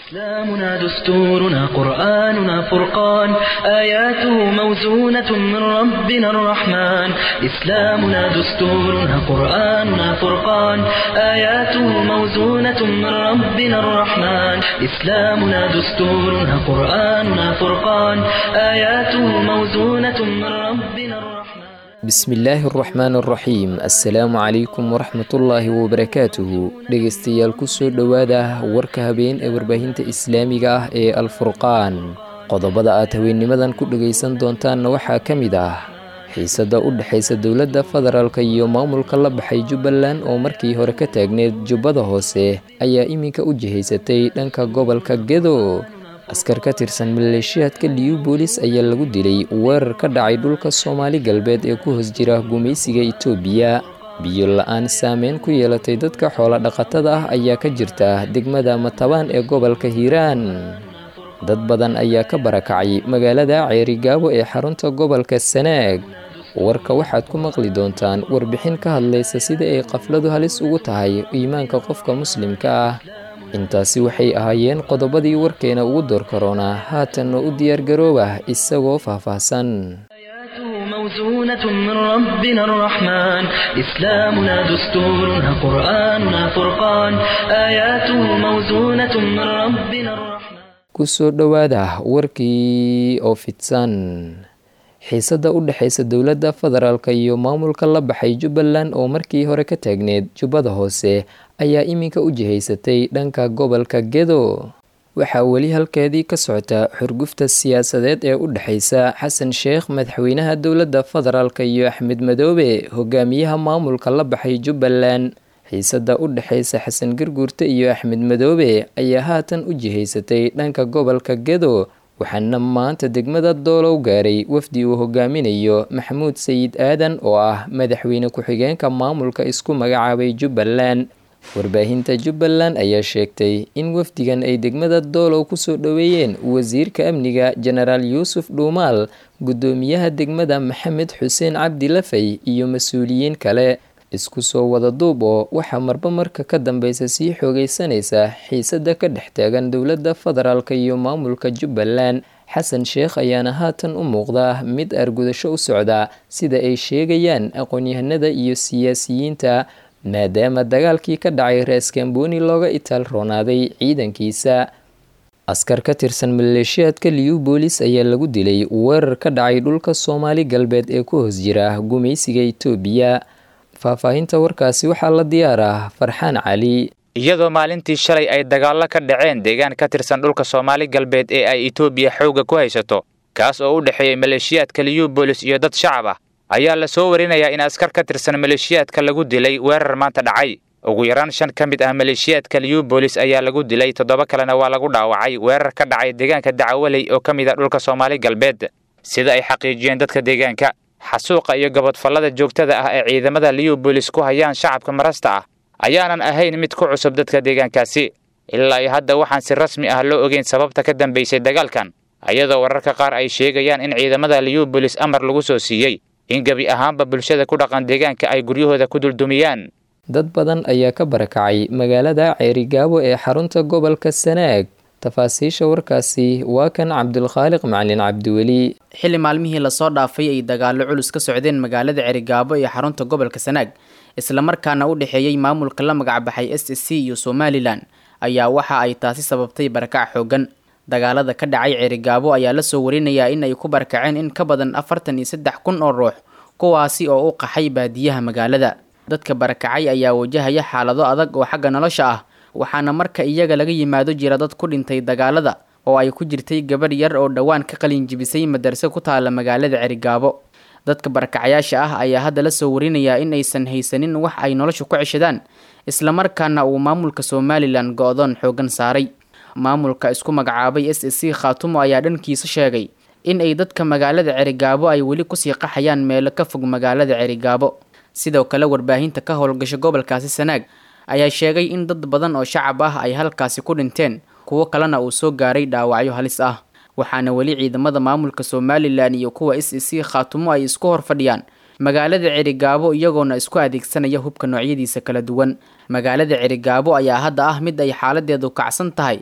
إسلامنا دستورنا قرآننا فرقان آياته موزونة من ربنا الرحمن إسلامنا دستورنا قرآننا فرقان آياته موزونة من ربنا الرحمن إسلامنا دستورنا قرآننا فرقان آياته موزونة من ربنا الرحمن bismillaahi araxmaan araxiim assalaamu calaykum waraxmatullaahi wabarakaatuhu dhegaystayaal kusoo dhowaada warka habeen ee warbaahinta islaamiga ah ee alfurqaan qodobada aad haweennimadan ku dhegaysan doontaanna waxaa ka mid ah xiisada u dhexaysa dowladda federaalk iyo maamulka la baxay jubbaland oo markii hore ka taagneed jubbada hoose ayaa iminka u jihaysatay dhanka gobolka gedo askar ka tirsan maleeshiyaadka liyu boolis ayaa lagu dilay weerar ka dhacay dhulka soomaali galbeed ee ku hoos jira gumaysiga itoobiya biyo la-aan saameyn ku yeelatay dadka xoola dhaqatada ah ayaa ka jirta degmada matabaan ee gobolka hiiraan dad badan ayaa ka barakacay magaalada ceerigaabo ee xarunta gobolka sanaag warka waxaad ku maqli doontaan warbixin ka hadlaysa sida ay qafladu halis ugu tahay iimaanka qofka muslimka ah intaasi waxay ahaayeen qodobadii warkeena ugu door karoonaa haatanna u diyaargarooba isagoo faahfaahsan آياته موزونة من ربنا الرحمن إسلامنا دستورنا قرآننا فرقان آياته موزونة من ربنا الرحمن kusoo dhowaada warkii oo fidsan xiisada u dhexaysa dowladda federaalk iyo maamulka la baxay jubbaland oo markii hore ka taagneed jubbada hoose ayaa iminka u jihaysatay dhanka gobolka gedo waxaa weli halkeedii ka socota xurgufta siyaasadeed ee u dhexaysa xasan sheekh madaxweynaha dowladda federaalk iyo axmed madoobe hogaamiyaha maamulka la baxay jubbaland xiisada u dhexaysa xasan garguurte iyo axmed madoobe ayaa haatan u jihaysatay dhanka gobolka gedo waxaana maanta degmada doolow gaaray wafdi uu hogaaminayo maxamuud sayid aadan oo ah madaxweyne ku-xigeenka maamulka isku magacaabay jubbaland warbaahinta jubbaland ayaa sheegtay in wafdigan ay degmada doolow kusoo dhoweeyeen wasiirka amniga jenaraal yuusuf dhuumaal guddoomiyaha degmada maxamed xuseen cabdi lafay iyo mas-uuliyiin kale isku soo wada duub oo waxaa marba marka ka dambeysa sii xoogeysanaysa xiisada ka dhex taagan dowladda federaalk iyo maamulka jubbaland xasan sheekh ayaana haatan u muuqda mid argudasho u socda sida ay sheegayaan aqoon-yahanada iyo siyaasiyiinta maadaama dagaalkii ka dhacay reeskamboni looga itaal roonaaday ciidankiisa askar ka tirsan maleeshiyaadka liyu boolis ayaa lagu dilay weerar ka dhacay dhulka soomaali galbeed ee ku hoos jira gumaysiga itoobiya faahfaahinta warkaasi waxaa la diyaaraa farxaan cali iyadoo maalintii shalay ay dagaallo ka dhaceen deegaan ka tirsan dhulka soomaali galbeed ee ay itoobiya xoogga ku haysato kaas oo u dhexeeyey maleeshiyaadka liyu boolis iyo dad shacab ah ayaa la soo warinayaa in askar ka tirsan maleeshiyaadka lagu dilay weerar maanta dhacay ugu yaraan shan ka mid ah maleeshiyaadka liyu boolis ayaa lagu dilay toddoba kalena waa lagu dhaawacay weerar ka dhacay deegaanka dacawaley oo ka mid ah dhulka soomaali galbeed sida ay xaqiijiyeen dadka deegaanka xasuuqa iyo gabadfallada joogtada ah ee ciidamada liyu boolis ku hayaan shacabka marasta ah ayaanan ahayn mid ku cusub dadka deegaankaasi ilaa iyo hadda waxaan si rasmi ah loo ogeyn sababta ka dambaysay dagaalkan ayadoo wararka qaar ay sheegayaan in ciidamada liyu boolis amar lagu soo siiyey in gebi ahaanba bulshada ku dhaqan deegaanka ay guryahooda ku duldumiyaan dad badan ayaa ka barakacay magaalada ceerigaabo ee xarunta gobolka sanaag tafaasiisha warkaasi waa kan cabdulkhaaliq macalin cabdiweli xilli maalmihii lasoo dhaafay ay dagaallo culus ka socdeen magaalada ceerigaabo ee xarunta gobolka sanaag islamarkaana u dhexeeyey maamulka la magacbaxay s s c iyo somalilan ayaa waxa ay taasi sababtay barakac xoogan dagaalada ka dhacay ceerigaabo ayaa lasoo warinayaa in ay ku barakaceen in ka badan afartan iyo saddex kun oo ruux kuwaasi oo u qaxay baadiyaha magaalada dadka barakacay ayaa wajahaya xaalado adag oo xagga nolosha ah waxaana marka iyaga laga yimaado jira dad ku dhintay dagaalada oo ay ku jirtay gabadh yar oo dhowaan ka qalin jibisay madarse ku taala magaalada cerigaabo dadka barakacayaasha ah ayaa hadda la soo warinayaa in aysan haysanin wax ay nolosha ku ceshadaan islamarkaana uu maamulka somalilan go-doon xoogan saaray maamulka isku magacaabay s s c khaatumo ayaa dhankiisa sheegay in ay dadka magaalada cerigaabo ay weli kusii qaxayaan meelo ka fog magaalada cerigaabo sidoo kale warbaahinta ka howlgasha gobolkaasi sanaag ayaa sheegay in dad badan oo shacab ah ay halkaasi ku dhinteen kuwo kalena uu soo gaaray dhaawacyo halis ah waxaana weli ciidamada maamulka somalilan iyo kuwa s c khaatumo ay isku hor fadhiyaan magaalada cerigaabo iyagoona isku adeegsanaya hubka noocyadiisa kala duwan magaalada cerigaabo ayaa hadda ah mid ay xaaladeedu kacsan tahay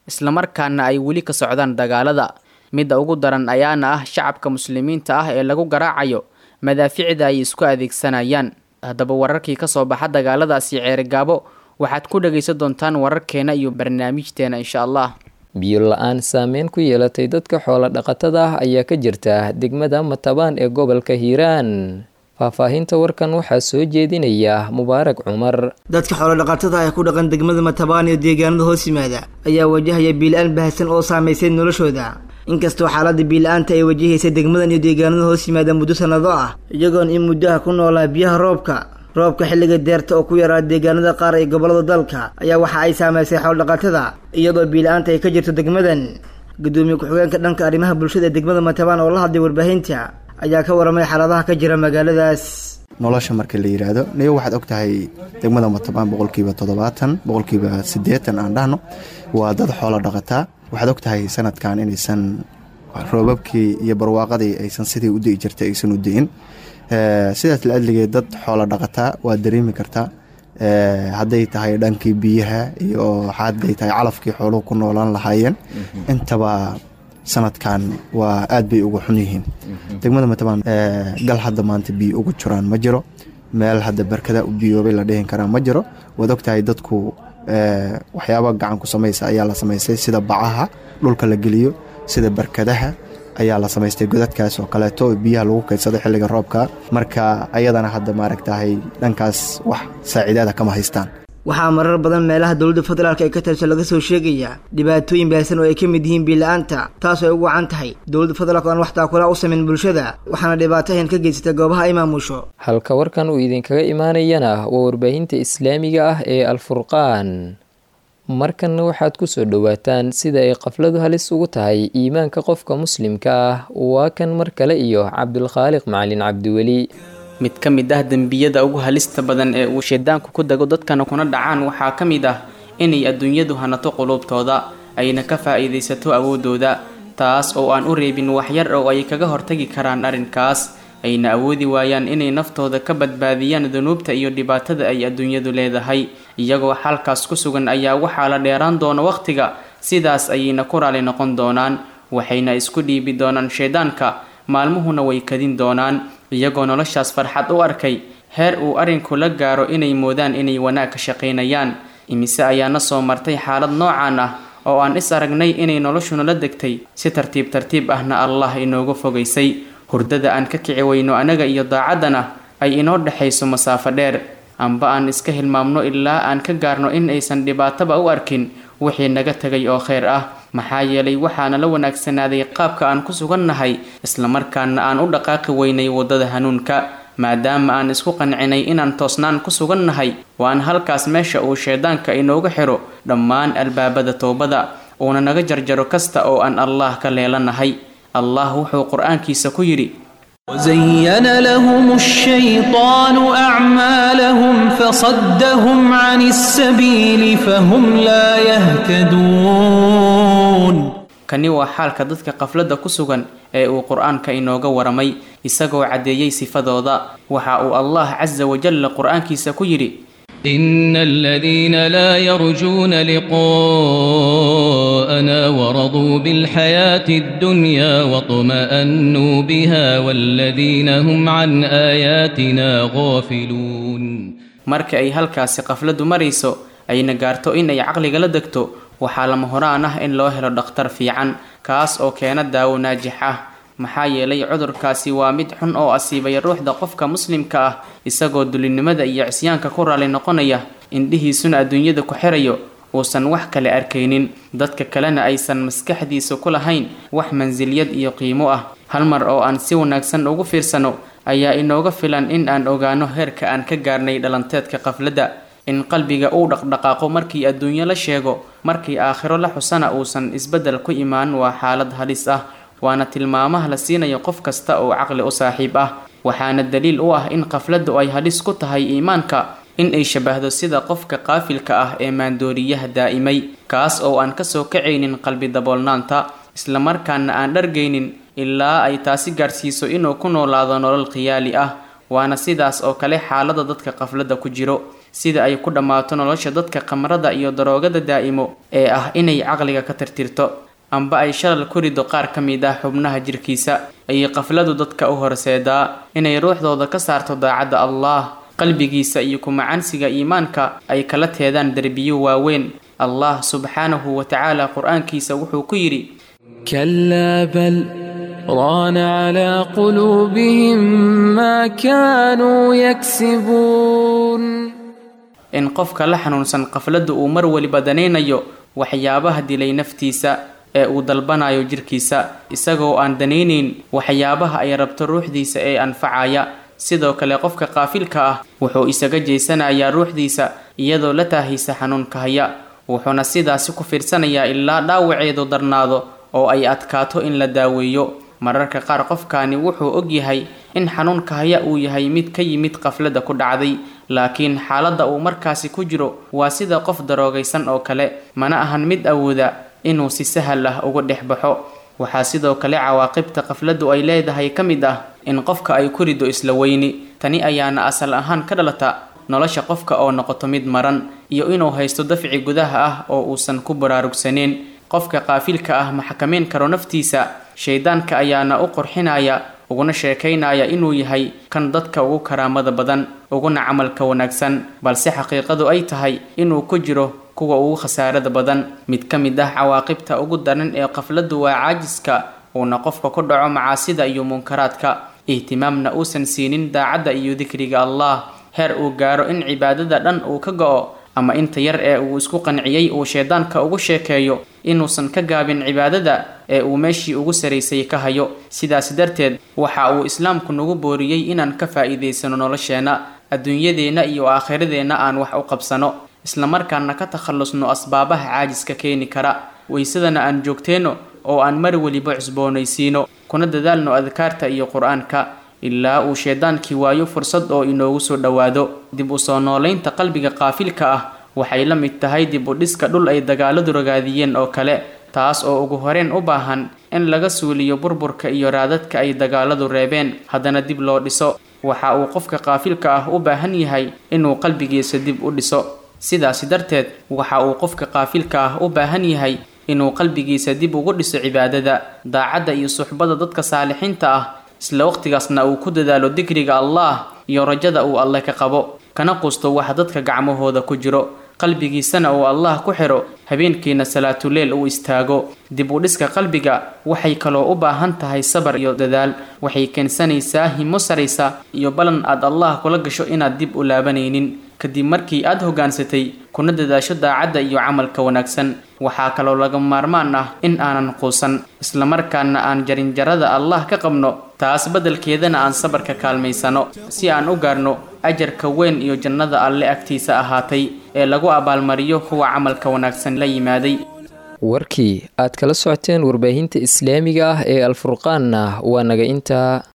islamarkaana ay weli ka socdaan dagaalada midda ugu daran ayaana ah shacabka muslimiinta ah ee lagu garaacayo madaaficda ay isku adeegsanayaan haddaba wararkii kasoo baxa dagaaladaasi ceerigaabo waxaad ku dhagaysan doontaan wararkeena iyo barnaamijteena insha allah biyo la-aan saameyn ku yeelatay dadka xoolo dhaqatada ah ayaa ka jirta degmada matabaan ee gobolka hiiraan faahfaahinta warkan waxaa soo jeedinaya mubaarak cumar dadka xoolodhaqatada ee ku dhaqan degmada matabaan iyo deegaanada hoos yimaada ayaa wajahaya biila-aan baahsan oo saamaysay noloshooda inkastoo xaaladda biila-aanta ay wajahaysay degmadan iyo deegaanada hoos yimaada muddo sannado ah iyagoon in muddaha ku noolaa biyaha roobka roobka xilliga deerta oo ku yaraa deegaanada qaar ee gobollada dalka ayaa waxa ay saamaysay xoolodhaqatada iyadoo biila-aanta ay ka jirto degmadan gudoomiye ku-xigeenka dhanka arrimaha bulshada ee degmada matabaan oo la hadlay warbaahinta ayaa ka waramay xaaladaha ka jira magaaladaas nolosha marka la yidhaahdo niyo waxaad og tahay degmada matabaan boqolkiiba toddobaatan boqolkiiba siddeetan aan dhahno waa dad xoolo dhaqataa waxaad og tahay sanadkan inaysan roobabkii iyo barwaaqadii aysan sidii u di'i jirtay aysan u di'in sidaas la adligay dad xoolo dhaqataa waad dareemi kartaa hadday tahay dhankii biyaha iyo hadday tahay calafkii xooluhu ku noolaan lahaayeen intaba sanadkan waa aad bay uga xun yihiin degmada matabaan gal hadda maanta biyo ugu jiraan ma jiro meel hadda barkada u biyoobay la dhihin karaa ma jiro waad og tahay dadku waxyaaba gacan ku samaysa ayaa la samaystay sida bacaha dhulka la geliyo sida barkadaha ayaa la samaystay godadkaas oo kaleeto oo biyaha lagu kaydsado xilliga roobka marka ayadana hadda maaragtahay dhankaas wax saaciidaada kama haystaan waxaa marar badan meelaha dowladda federaalk ee ka tirso laga soo sheegayaa dhibaatooyin baahsan oo ay ka mid yihiin biila-aanta taas oo ay ugu wacan tahay dowladda federaalk oo aan wax taakula u samayn bulshada waxaana dhibaatahan ka geysata goobaha ay maamusho halka warkan uu idinkaga imaanayana waa warbaahinta islaamiga ah ee alfurqaan markanna waxaad ku soo dhowaataan sida ay qafladu halis ugu tahay iimaanka qofka muslimka ah waa kan mar kale iyo cabdulkhaaliq macalin cabdiweli mid ka mid ah dembiyada ugu halista badan ee uu shaydaanku ku dago dadkana kuna dhacaan waxaa ka mid ah inay adduunyadu hanato quluubtooda ayna ka faa'iidaysato awooddooda taas oo aan u reebin waxyar oo ay kaga hortagi karaan arrinkaas ayna awoodi waayaan inay naftooda ka badbaadiyaan dunuubta iyo dhibaatada ay adduunyadu leedahay iyagoo xalkaas ku sugan ayaa waxaa la dheeraan doona wakhtiga sidaas ayayna ku raali noqon doonaan waxayna isku dhiibi doonaan shaydaanka maalmuhuna way kadin doonaan iyagoo noloshaas farxad u arkay heer uu arrinku la gaaro inay moodaan inay wanaag ka shaqaynayaan imise ayaana soo martay xaalad noocaan ah oo aan is aragnay inay noloshuna la degtay si tartiib tartiib ahna allah inooga fogaysay hurdada aan ka kici weyno anaga iyo daacaddana ay inoo dhexayso masaafo dheer amba aan iska hilmaamno ilaa aan ka gaarno in aysan dhibaataba u arkin wixii naga tegay oo kheyr ah maxaa yeelay waxaana la wanaagsanaaday qaabka aan ku sugannahay islamarkaana aan u dhaqaaqi weynay waddada hanuunka maadaama aan isku qancinay inaan toosnaan ku sugannahay waan halkaas meesha uu shaydaanka inooga xiro dhammaan albaabada toobada uuna naga jarjaro kasta oo aan allah ka leelanahay allah wuxuu qur-aankiisa ku yidhi وزين لهم الشيطان أعمالهم فصدهم عن السبيل فهم لا يهتدون kani waa xaalka dadka qafladda ku sugan ee uu qur-aanka inooga waramay isagoo caddeeyey sifadooda waxa uu allah casa wajalla qur-aankiisa ku yidhi إن الذين لا يرجون لقاءنا ورضوا بالحياة الدنيا واطمأنوا بها والذين هم عن آياتنا غافلون marka ay halkaasi qafladdu marayso ayna gaarto in ay caqliga la degto waxaa lama horaan ah in loo helo dhakhtar fiican kaas oo keena daawo naajix ah maxaa yeelay cudurkaasi waa mid xun oo asiibaya ruuxda qofka muslimka ah isagoo dulinimada iyo cisyaanka ku raali noqonaya indhihiisuna adduunyada ku xirayo uusan wax kale arkaynin dadka kalena aysan maskaxdiisa ku lahayn wax mansilyad iyo qiimo ah hal mar oo aan si wanaagsan ugu fiirsano ayaa inooga filan in aan ogaano heerka aan ka gaarnay dhalanteedka qafladda in qalbiga uu dhaqdhaqaaqo markii adduunyo la sheego markii aakhiro la xusana uusan isbeddel ku imaan waa xaalad halis ah waana tilmaamaha la siinayo qof kasta oo caqli u saaxiib ah waxaana daliil u ah in qafladdu ay halis ku tahay iimaanka in ay shabahdo sida qofka qaafilka ah ee maandooriyaha daa'imay kaas oo aan kasoo kacaynin qalbi daboolnaanta islamarkaana aan dhargaynin ilaa ay taasi gaadhsiiso inuu ku noolaado nolol khiyaali ah waana sidaas oo kale xaalada dadka qafladda ku jiro sida ay ku dhammaato nolosha dadka khamrada iyo daroogada daa'imo ee ah inay caqliga ka tirtirto amba ay shalal ku rido qaar ka mid ah xubnaha jirkiisa ayay qafladu dadka u horseedaa inay ruuxdooda ka saarto daacadda allah qalbigiisa iyo kumacansiga iimaanka ay kala teedaan derbiyo waaweyn allah subxaanahu wa tacaala qur-aankiisa wuxuu ku yidhi كلا بل ران على قلوبهم ما كانوا يكسبون in qofka la xanuunsan qafladda uu mar weliba danaynayo waxyaabaha dilay naftiisa ee uu dalbanayo jirkiisa isagoo aan danaynayn waxyaabaha ay rabto ruuxdiisa ee anfacaya sidoo kale qofka qaafilka ah wuxuu isaga jeysanayaa ruuxdiisa iyadoo la taahaysa xanuunka haya wuxuuna sidaasi ku fiirsanayaa ilaa dhaawaceedu darnaado oo ay adkaato in la daaweeyo mararka qaar qofkaani wuxuu ogyahay in xanuunka haya uu yahay mid ka yimid qafladda ku dhacday laakiin xaaladda uu markaasi ku jiro waa sida qof daroogaysan oo kale mana ahan mid awooda inuu si sahal ah uga dhex baxo waxaa sidoo kale cawaaqibta qafladdu ay leedahay ka mid ah in qofka ay ku rido isla weyni tani ayaana asal ahaan ka dhalata nolosha qofka oo noqoto mid maran iyo inuu haysto dafci gudaha ah oo uusan ku baraarugsaneyn qofka qaafilka ah ma xakameyn karo naftiisa shaydaanka ayaana u qurxinaya uguna sheekaynaya inuu yahay kan dadka ugu karaamada badan uguna camalka wanaagsan balse xaqiiqadu ay tahay inuu ku jiro kuwa ugu khasaarada badan mid ka mid ah cawaaqibta ugu daran ee qafladdu waa caajiska uuna qofka ku dhaco macaasida iyo munkaraadka ihtimaamna uusan siinin daacadda iyo dikriga allah heer uu gaaro in cibaadada dhan uu ka go-o ama inta yar ee uu isku qanciyey uu shaydaanka ugu sheekeeyo inuusan ka gaabin cibaadada ee uu meeshii ugu saraysay ka hayo sidaas darteed waxa uu islaamku nagu booriyey inaan ka faa'iidaysano nolosheenna adduunyadeenna iyo aakhiradeenna aan wax u qabsano islamarkaana ka takhallusno asbaabaha caajiska keeni kara waysadana aan joogteenno oo aan mar weliba cusboonaysiino kuna dadaalno adkaarta iyo qur-aanka ilaa uu shaydaankii waayo fursad oo inoogu soo dhowaado dib u soo noolaynta qalbiga qaafilka ah waxay la mid tahay dib u dhiska dhul ay dagaaladu ragaadiyeen oo kale taas oo ugu horeen u baahan in laga suuliyo burburka iyo raadadka ay dagaaladu reebeen haddana dib loo dhiso waxa uu qofka qaafilka ah u baahan yahay inuu qalbigiisa dib u dhiso sidaasi darteed waxa uu qofka qaafilka ah u baahan yahay inuu qalbigiisa dib ugu dhiso cibaadada daacadda iyo suxbada dadka saalixiinta ah isla waqtigaasna uu ku dadaalo dikriga allah iyo rajada uu alle ka qabo kana qusto waxa dadka gacmahooda ku jiro qalbigiisana uu allah ku xiro habeenkiina salaatuleel uu istaago dib u dhiska qalbiga waxay kaloo u baahan tahay sabar iyo dadaal waxay keensanaysaa himo saraysa iyo ballan aad allah kula gasho inaad dib u laabanaynin kadib markii aad hoggaansatay kuna dadaasho daacadda iyo camalka wanaagsan waxaa kaloo laga maarmaan ah in aanan quusan islamarkaana aan jarinjarada allah ka qabno taas beddelkeedana aan sabarka kaalmaysano si aan u gaarno ajarka weyn iyo jannada alle agtiisa ahaatay ee lagu abaalmariyo kuwa camalka wanaagsan la yimaaday warkii aad kala socoteen warbaahinta islaamiga ah ee alfurqaanna waa naga intaa